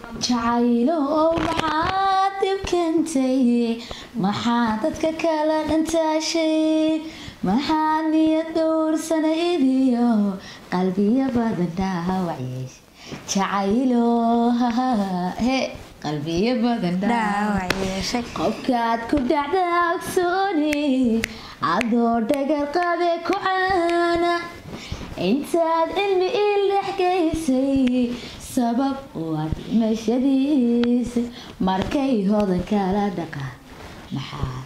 jacaylo maxaad dib keentay maxaa dadka kala dhantaashay maxaa niyad dhowrsana idiyo qalbiyo badan dhaawacyeesh jacaylo he qalbiyo badan dhaawac yeeshay qofkaad ku dhacda ogsooni adoo dhagar qabe ku caana intaad cilmi il dhexgaysay sabab waad dhimashadiisa markay hodan kala dhaqa maxaad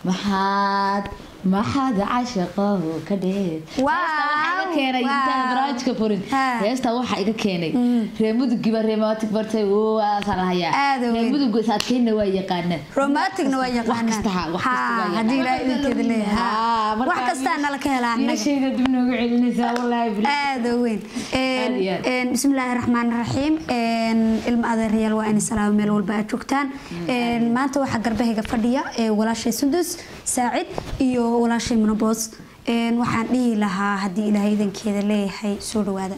maxaad maxaad cashaqo ka dheed Wow, keenay intaan wow. barnaamijka furin Ha. heestaa waxaa iga keenay reer mudugiba reer maatig bartay waasaan hayaa Aad u reer weyn. mudugu saadkeenna waa yaqaanaan romanticna waa yaqaanaan wax kasta ha, wax kasta waa Ha, yaqaan. haddii ilaahay idinkeeda leeyahay Haa, Ha, marka wax kastaa nala ka helaa annaga noloshayda dib noogu celinaysaa wallaahi bil aada u weyn Aad iyo aad. Een, bismillaahi raxmaan raxiim ilma adeerayaal waa in salaamo meel walba aad joogtaan Een, maanta waxaa garbahayga fadhiya ee walaashay sudus saacid iyo walaashay munaboos Een, waxaan dhihi lahaa haddii ilaahay idankeeda leeyahay soo dhawaada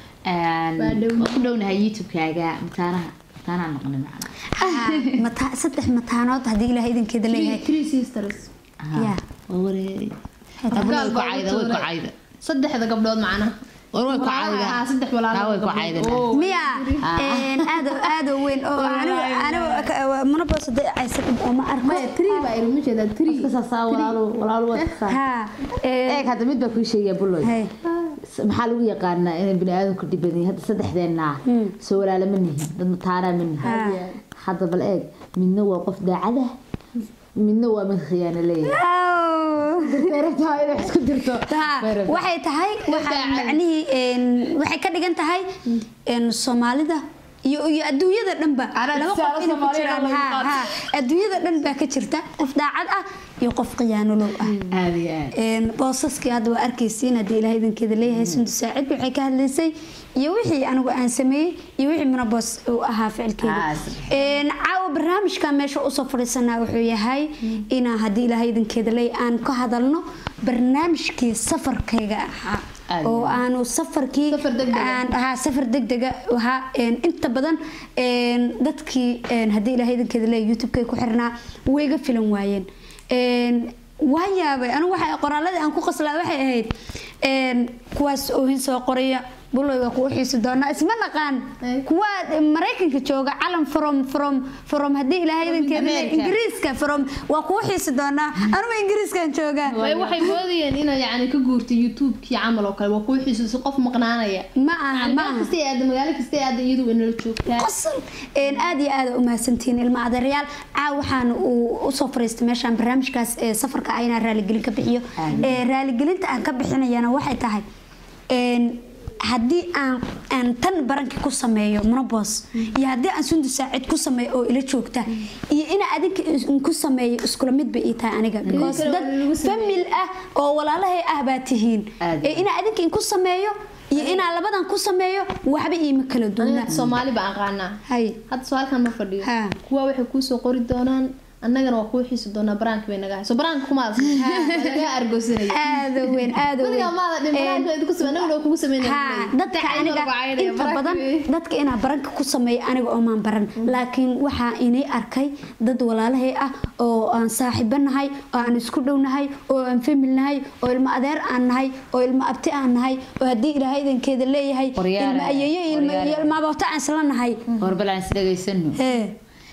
waan ku dhownahay youtube-kaaga mataanaha mataanaha noqonin macna Ha, mata- saddex mataanood haddii ilaahay idankeeda leeyahay three sisters Ya. waa wareeri Abuna way ku cayda way ku cayda saddexda gabdhood macnaha war way ku Walaalaha cayda ahaa, saddex walaalo Naa way ku gabdhood. cayda Oo. miya Een, aad aad u weyn oo anigu anigu ka- munaboos hadday aysan dhib uma arko maya three baa ilmu jeedaa three kasasaa walaalo walaalo waa kasaa ha een, eeg hadda mid baa kuu sheegaya buloy hey. maxaa lagu yaqaanaa inay bini aadamku dhib badan yihiin hadda saddexdeenna soo walaala ma nihin dad mataanaa ma nihin Ha. hadda bal eeg midna waa qof daacada midna waa mid khiyaano leeyahay Ow. rabtaa inay isku dirto Ha, waxay tahay waxaa macnihii een, waxay ka dhigan tahay een, soomaalida iyo iyo adduunyada dhanba Anaa laba tusaale qof inay ku Soomaaliya jiraan lagu ha qaato. ha adduunyada dhan baa ka jirta qof daacad ah iyo qof khiyaanolow ah aad iyo aad Een, boosaskii hadda waa arkaysiin haddii ilaahay idankeeda leeyahay sundu saacid waxay ka hadlaysay iyo wixii anigu aan sameeyey iyo wixii munaboos uu ahaa ficilkeeda Ah, Een, caawa barnaamijka meesha usoo fadhiisanaa wuxuu yahay inaan haddii ilaahay idankeeda leeyahay aan ka hadalno barnaamijkii safarkayga ahaa Aad. oo aanu safarkii Safar degdeg ah. aan ahaa safar degdega ahaa een, inta badan een, dadkii een, haddii ilaahay idankeeda leeyahay youtube-kay ku xirnaa way ga filan waayeen Een, waa yaabay anigu waxa qoraaladii aan ku qaslaa waxay ahayd een, kuwaas oohin soo qoraya buloy waa kugu xiisi doonaa isma naqaan Ay. kuwa maraykanka jooga calan from from from haddii ilaahay idankeeda leeyahay, America. ingiriiska from waa kugu xiisi doonaa anugu ingiriiskan joogaa way waxay moodayeen inay yani ka guurtay youtube-kii camal oo kale waa kuu xiisuusi qof maqnaanaya ma aha Yani ma meel aha kasta ay aada magaalo kasta ay aada iyadu way nala joogtaa qosol een aad iyo aad u mahadsantihiin ilma adeeryaal caaw waxaan uu usoo fariistay meeshaan barnaamijkaas ee safarka ah inaan raaligelin ka bixiyo ee raaligelinta aan ka bixinayana waxay tahay een haddii aan aan tan baranki ku sameeyo monobos iyo haddii aan sundu saacid ku sameeyo oo ila joogta iyo ina adinka is- ku sameeyo iskula mid bay ii tahay aniga because kale dad waa lagu sameeyey. famil ah oo walaalahay ah baa tihiin Aad. ee ina adinka in ku sameeyo iyo inaan labadan ku sameeyo waxba iima kala duwnaa aniga soomaali baan aqaanaa hay hadda soo halkan ma fadhiyo Ha. kuwa waxay kuusoo qori doonaan annagana waa kuu xiisi doonaa baraanka bay naga hayso baraanka kumaad laga argoosanaya aada u weyn aada u weyn weligaa maada dhin baraanka way idinku samey annagana waa kugu sameynaya ha dadka aniga inta badan dadka inaa baranka ku sameeyo aniga oomaan baran laakiin waxaa inay arkay dad walaalahay ah oo aan saaxiibo nahay oo aan isku dhow nahay oo aan famil nahay oo ilmo adeer aan nahay oo ilmo abti aan nahay oo haddii ilaahay idankeeda leeyahay Qoryaal ilmo ah, ayeeyo iyo ilmo- qoryaal iyo ah. ilmo abooto aan isla nahay warbal aan isdhegaysano Hee,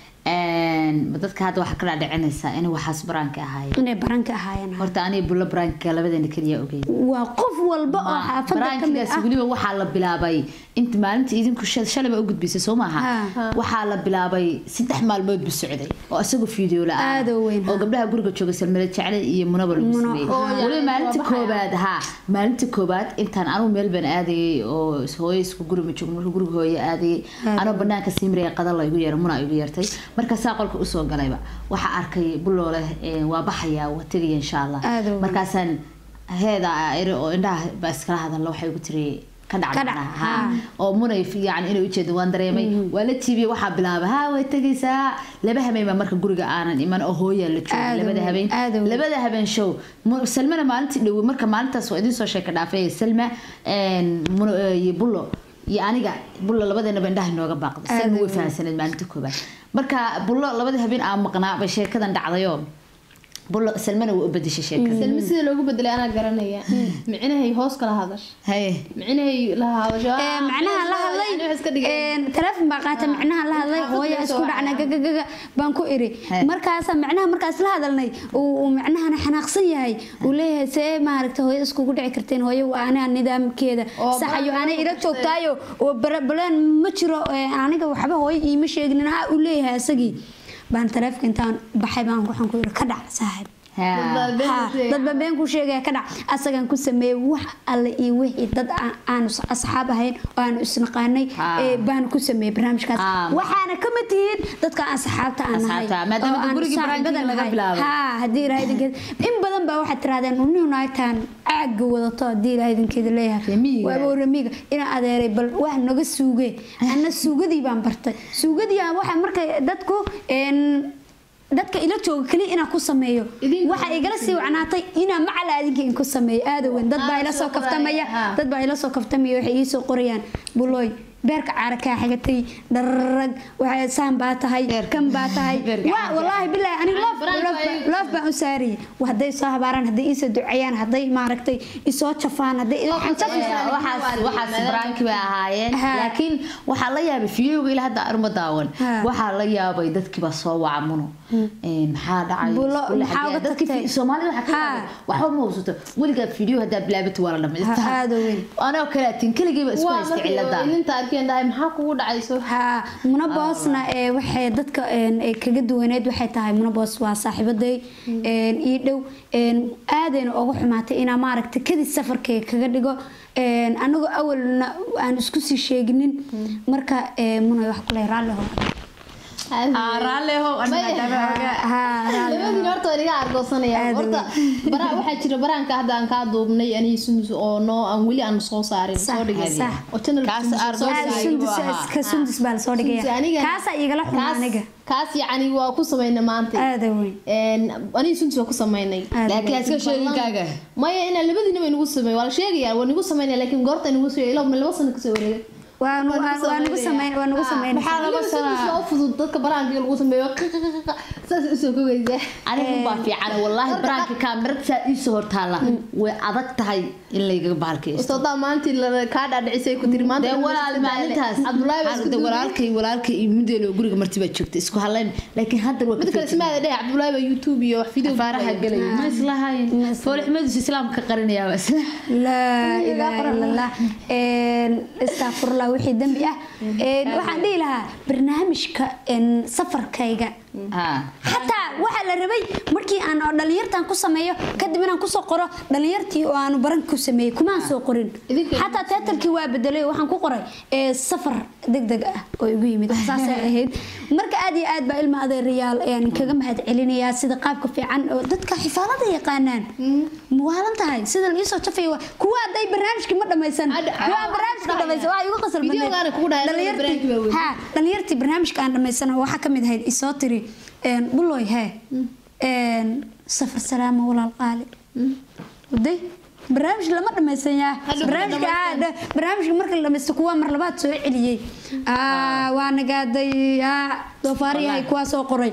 dadka hadda waxaa ka dhaadhicinaysaa in waxaas baraanka ahaayeen inay baranka ahaayeen horta aniga bulla baraanka labadeena keliya ogeyd waa qof walba oo xaafada ka mid baraankigaas ah weliba waxaa la bilaabay inta maalinta idinku shal- shalay baa u gudbisay soo maaha Ha. waxaa la bilaabay saddex maalmood bu socday oo isagoo fiideo la-aan Aad u weyn, ha. oo gabdhaha guriga jooga salmada jecle iyo munaba lagu Muno, sameeyey ha. weliba maalinta waa baxaya. koobaad ha maalinta koobaad intaan anugu meel baan aadayay oo hooyo isku guri ma joogno marka guriga hooyo aadayay Aad anoo banaanka siimraya qada la igu yeeray muna igu yeertay markaasaa qolka usoo galayba waxaa arkay buloo leh eh, waa baxaya waa tegaya insha allah Aad u weyn. markaasaan heeda iri oo indhaha baa iskala hadalla waxay ugu tiri ka Ka dhac, dhacdhacna ha. oo munay yani inay ujeedo waan dareemay waa la tiibiyey waxaa bilaabay ha way tegaysaa laba habeen baa marka guriga aanan iman oo hooyaa la joogay Aad u labada weyn, habeen aad u weyn. labada habeen show Mu- salmana maalintii dhow marka maalintaas waa idiin soo sheeka dhaafay salma een, Muno- iyo bullo iyo aniga bullo labadeenaba indhaha inooga baaqday salma way fahansaneed maalinta koobaad marka bullo labadii habeen aan maqnaa bay sheekadan dhacdayoo bullo salmana way u bedeshay sheekada salmi sida loogu bedelay anaa garanaya micnahay hoos kala hadash haye micnahay la hadasho Ee, macnaha la hadlay iska dhigay ee, taleefon baa qaata macnaha la hadlay Xaafad hooya bay isku soo dhacna wacayaan. gagagaga baan ku iri He. markaasa macnaha markaas la hadalnay uu uu macnahana xanaaqsan yahay uu leeyahay see maaragta hooyo iskugu dhici karteen hooyo waa aniga nidaamkeeda Oo saxayo baran anay ila ku joogtaayo oo bara- balaan ma jiro ee, aniga waxba hooyo iima sheegnin ha uu leeyahay asagii baan taleefka intaan baxay baan waxaan ku iri ka dhac saaxiib Ha. Ha, dadba been ku sheegaya ka dhac asagan ku sameeyey wax alle iyo wixii dad aan- aanu asxaab ahayn oo aanu isnaqaanay Ha. ee baanu ku sameeyey barnaamijkaas Ha. waxaana ka mid tihiin dadka aan saxaabta aan nahay Asxaabta, maadaama oo aan gurigii saaxiibada barnaamijka laga nahay. bilaabay. Ha, haddii ilaahay idinkeeda in badan baa waxaad tirahdeen uninu naagtaan caaga wadato haddii ilaahay idinkeeda leeyahay Remiga. waaba remiga inaa adeeray bal wax naga suuge ana suugadii baan bartay suugadii ah waxa markay dadku een dadka ila jooga kaliya inaa ku sameeyo Idinka waxa igala sii wacnaatay inaa macala adinka in ku sameeyo aada weyn dad baa Ah, ila soo soo kaftamaya qoraya, ah. dad baa ila soo kaftamaya waxay ii soo qorayaan bulooy beerka caara kaa xigatay dhararag waxay saan baa tahay Beerka- kan baa tahay beerka waa caara. wallaahi bilaahi aniga loof Baraan loof baa igu- loof baan u saariyay Waa hadday soo habaaraan hadday iisoo duceeyaan hadday maaragtay isoo jafaan hadday waxaan jafi Ee, waxaas waxaas branki bay ahaayeen Ha. laakiin waxaa la yaabay fiidiyowga ilaa hadda arma daawan Ha. waxaa la yaabay dadkiiba soo waca muno Ee, maxaa dhacay Bulo, Iskuul maxaa xagee? uga Dadkii tagtay? fi- soomaalida waxaa ka Ha. yaabay waxba ma hubsato weligaa fiidiyow haddaa bilaabato waa la Ha, dhamaystaa aad u weyn. anoo kalaatin keligeyba isku waa haysta markay cilada ilinta arkeen dhahay maxaa kugu dhacayso haa munaboosna ee waxay dadka een, ee kaga duwaneed waxay tahay munaboos waa saaxiibaday een, ii dhow een, aadayna uga xumaatay inaa maaragta kadib safarkay kaga dhigo een, anagoo awalna aan isku sii sheeginin marka ee, munay wax kuley raalli hore raalleho labadiin horta waa iga argoosanaya Aad horta bara waxaa jira baraanka hadda aan kaa duubnay anii sundus oo noo aan weli aan soo saarin Sax, soo dhigay sax. oo channel Kaas Sundus soo argoos dhigay. ayuu sundus ahaa. ka sundus baa lasoo Sundus dhigaya aniga- kaasaa igala xumaa kaas- aniga kaas yacni waa ku sameynay maanta aada weyn Een, anii sundus waa ku sameynay Aad laakiin weyn. iska sheeginkaaga maya inaa labadiinaba inagu sameey waa la sheegaya waa nagu sameynaya laakiin goorta inagu soo ilaa laba sano kasoo wareegay waa nu- Waa nagu waa nagu sameyn waa nagu Ah, sameyn maxaa laba Weliba sano? sundus waa u fudud dadka baraanka lagu sameeyo saas usoo kogaysaa anigu baa fiican wallaahi baraanka kaamirad saa iisoo hortaala way adag tahay in laygaga bahalkaysto ustaadaa maantii la- kaa dhaadhicisay ku tiri maanta dee walaal maalintaas cabdulaahi baa Xaalada isku duubay. walaalkay walaalkay iyo mideelo guriga marti baa joogta isku halayn laakiin hadda waa mid kale ismaada dheh cabdulaahi baa youtube iyo wax video faaraha galay ma islahayn foolxumadiisu islaamka qarinayaa bas laa ilaaha ila allah astafurlah wixii dembi ah Een, waxaan dhihi lahaa barnaamijka een, safarkayga xataa waxaa la rabay markii aan oo dhalinyartan ku sameeyo kadib inaan kusoo qoro dhalinyartii oo aanu baran ku sameeyey kumaan soo qorin Idinka- xataa teatarkii waa bedelay oo waxaan ku qoray ee, safar degdeg ah oo igu yimid saasay ahayd marka aad iyo aad baa ilma adeerayaal ayaan kaga mahad celinayaa sida qaabka fiican oo dadka xifaalada yaqaanaan muwaalan tahay sida la iisoo jafaya waa- kuwa hadday barnaamijkii ma dhammaysan Ad- kuwa aan barnaamijka dhammaysan waa igu qasar badneed. Videogaana kugu dhahay, Dhalinyartii- barnaamijka waa weyn. haa dhalinyartii barnaamijka aan dhammaysan waxaa ka mid ahayd isoo tiri een, buloy hee een, safar salaama walaal qaali waday barnaamij lama dhammaysan yaa Hadhow barnaamijka ma aa, dha- barnaamijka marka la dhamaysto kuwa mar labaad soo celiyey Aa, waa nagaaday aa, doofaaryahay kuwaa soo qoray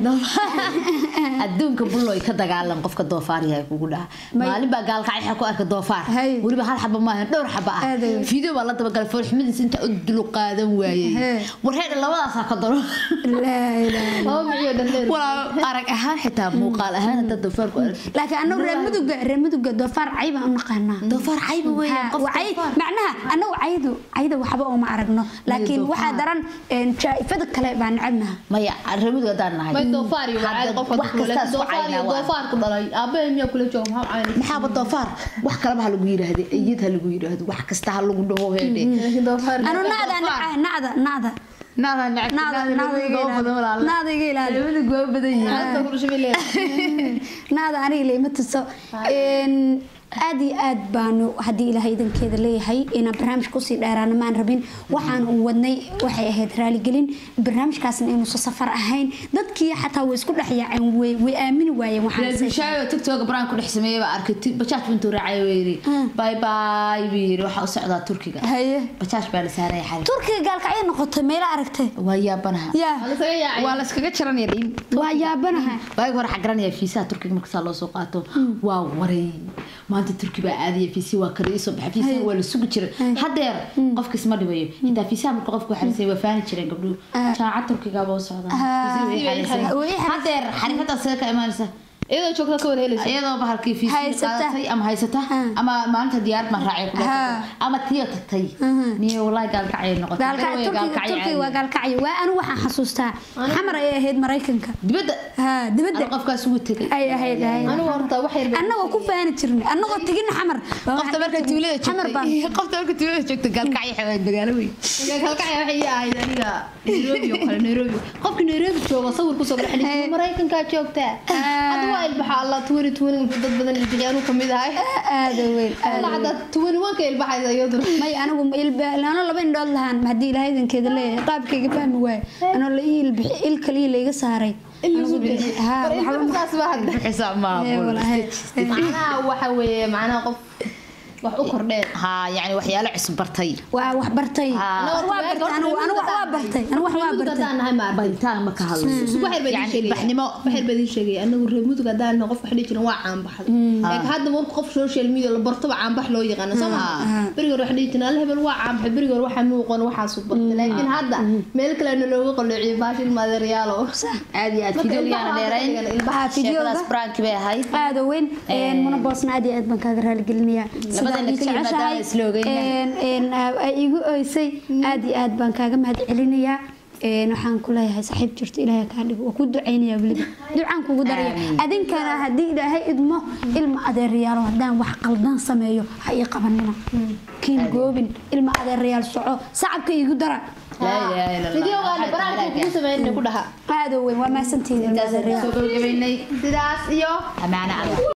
adduunka buloy ka dagaalan qofka doofaar yahay kugu dhaha May- maalin baa gaalkacay ku arka doofaar Hay. weliba hal xaba maaha dhowr xaba ah Aad weyn. fiideo baa la dabagalay foolxumadiisa inta u dulu qaadan waayey Hee. warheedha labadaasaa ka daro laa ilaaha oo miciyo dhandheer walaa arag ahaan xitaa muuqaal ahaan hadda doofaarku arag laakiin anagu reer muduga reer muduga doofaar cay baan u naqaanaa doofaar cayba weeyaan qof wacay doofaar. macnaha anagu caydu cayda waxba uma aragno laakiin doofaar. waxaa daran een, jaa-ifada kale baan necabnaha maya reemidu haddaan nahay may doofaar iyo Hadda wacay qofka wax kastaa isku doofaar iyo caynaa waa. doofaar ku dhalay aabahay miyaa kula jooga maxaa caynay maxaaba doofaar wax kaleba ha lagu yidhaahde iyad ha lagu yidhaahdo wax kasta ha lagu dhaho heedhe doofaar anu nacda naca nacda nacda naada nacda nacda iga ilaali nacda iga ilaali reemidu waa badan yihiin Aad baa ku dhashay bay leedahay. nacda aniga leema tuso Een, aad iyo aad baanu haddii ilaahay idankeeda leeyahay inaan barnaamij kusii dheeraana maan rabin waxaan u wadnay waxay ahayd raaligelin barnaamijkaasna inuusan safar ahayn dadkii xataa way isku dhex yaaceen way way aamini waayeen waxaan reerbushaayo tiktoka baraan ku dhex sameeyay baa arkay ti- bajaaj bintuu raacay buu yidhi bay bay buu yidhi waxaa u socdaa turkiga haye bajaaj baa la saaraya xarig turkiga gaalkacyo noqotay meela aragtay waa yaabanaha yaa Waa lasaga yaacay. waa layskaga jaranaya dhiin waa yaabanaha waagi hore xagaranaya fiisaha turkiga markasaa loo soo qaato waa waray maanta turki baa aadaya fiisi waa kala iisoo baxa fiisaha waa la sugi jiray hadeer qofkiis ma dhibayo xitaa fiisaha marka qofku xarisay waa faani jireen gabdhuhu jaacad turkigaaba u socdaa Fiisihi way xarisay. way xarisay. hadeer xarifadaa sida ka imaanaysa iyadoo joogta ka wada helaysa iyadoo bahalkii fiisi Haysata. qaadatay ama haysata ama maalinta diyaarad ma raacay ku Ha. dhaafay ama tiyo tagtay niyo wallahi gaalkacay noqotay gaalkacyo Garowe turkiga gaalkacyo turkiga waa caadi. gaalkacyo waa anigu waxaan xasuustaa xamar ay ahayd maraykanka dibadda ha Hal dibadda qofkaas ugu tegay ay ahayd ahayd anigu horta wax yar baan annagoo ku faani jirnay annagoo tegin xamar qofta marka tuulada xamar baan joogtay qofta marka tuulada joogtay gaalkacyo xawaad magaalo weyn kalkacya waxay ii ahayd aniga nairobi oo kale nairobi qofki nairobi joogo sawir kusoo gala xaliis maraykankaa joogtaa hadda waa ilbaxa alla tuwani tuwani dad badan ilbixi anuu kamid ahay aada weyn alla hadda tuwani wanka ilbaxaysa iyaduna may anigu ano laba indhood lahaan haddii ilaahay idankeeda leeyahay qaabkayga fahmi waaye anoo la ii ilbixi il kaliya layga saaray Anigu bixi- haa, waxba ma- saas baa hadda xisaab ee, maamul walahi. macnaha waxa weeye macnaha qof wax u kordheen ha yani waxyaalo cusub bartay waa wax bartay Haa. waa bartay anigu anigu wax waa bartay anigu wax waa bartay hadaan nahay maartay baritaan ma ka hadlayso wax yar baa idin Yani sheegaya baxnimo wax yar baa idin sheegaya anagu reer mudug haddaan nahay qof wax dhihi jiran waa caanbaxday laakiin hadda marka qof social media la bartoba caanbax loo yaqaana soo maha berigi hore wax dhihi jiran alla hebel waa caanbaxay berigi hore waxaa muuqan waxaasu bartay laakiin hadda meel kalena looga qaloociyo baashin maadeeryaalo aad iyo aad Marka fideoyaana ilbaha dheerayn waa ilbaha Haa, videoga. sheekadaas branki bay ahayd aada weyn een, muna boosna aad iyo aad baan kaaga raaligelinayaa Labadeenna Sidaa ii keliya maadaama jeceshahay, isla ogeynaa. een, een, aa- ay igu oysay aad iyo aad baan kaaga mahad celinayaa een, waxaan ku leeyahay saaxiib jirto ilaahay kaa dhigo waa ku ducaynayaa weliba ducaan kugu daraya Amiin. adinkana haddii ilaahay idmo ilma adeerayaalo haddaan wax qaldan sameeyo ha ii qabanina kiin goobin ilma adeerayaal soco sacabka iigu dara laa ilaaha illa allah fideogaana baraanka kugu sameynay ku dhaha aada weyn waa mahadsantihiin ilma intaas adeerayaal soo gabagabaynay sidaas iyo amaana allah